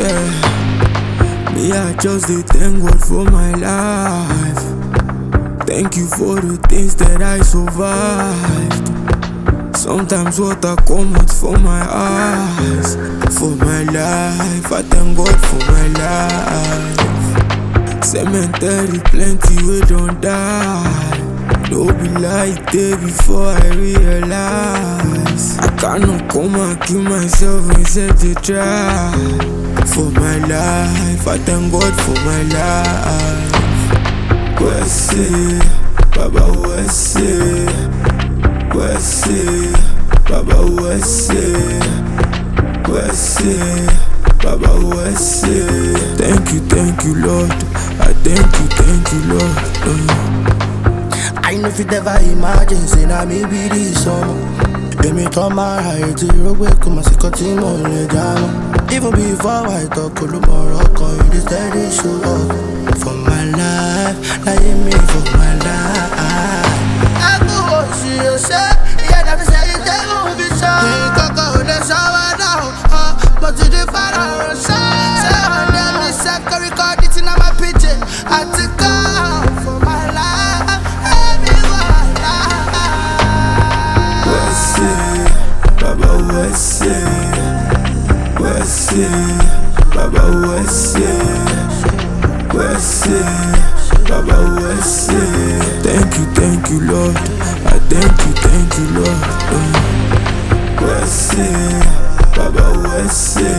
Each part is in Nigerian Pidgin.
yeah. Me, I just dey thank God for my life. Thank you for the things that I survived. Sometimes water come out for my eyes. For my life, I thank God for my life. Cemetery plenty we don't die. No be like day before I realize. I cannot come and kill myself instead to try. For my life, I thank God for my life. Wese, Baba Wese, Wese, Baba Wese, Wese, Baba Wese. Thank you, thank you, Lord. I thank you, thank you, Lord. Uh. I know if you ever imagine, say na me be this summer. Èmi tán máa ra ètí rógbé kò mọ̀ sí kan tí mò ń lè dáná. Even before I talk, olúmọ̀rọ̀ kan you dey steady show up. For my life, láyé mi for my life. Ẹkún oṣù ọ̀sẹ̀, ìyá dàbí sẹ́yìn tẹ́gùn fi sọ. Ìkọ̀kọ̀ ò lè ṣọwọ́ náà, ọ̀ mo ti di fara ránṣẹ́. Ṣé ọ̀dẹ́ mi sẹ́kọ̀rí kọ́ di tí náà máa píjì àti kọ́ for my life. Ẹ̀mí wà láà. Wese, Baba Wese, Wese, Baba Wese, Wese, Baba Wese. Thank you, thank you, Lord. I thank you, thank you, Lord. Uh. Wese, Baba Wese,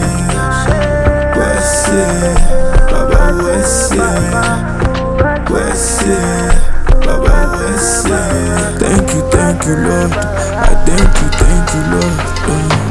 Wese, Baba Wese, Wese, Baba Wese. Thank you, thank you, Lord. I thank you, thank you, Lord. Uh.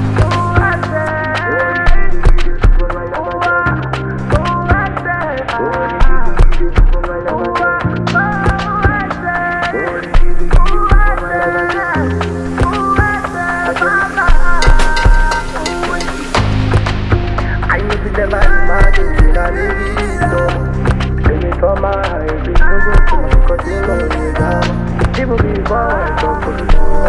I know if you never imagine, say na me be this summer. Èmi tán máa ra ètí rógbé kò mọ̀ sí kan tí mò ń lè dáná. Even before I talk, olúmọ̀rọ̀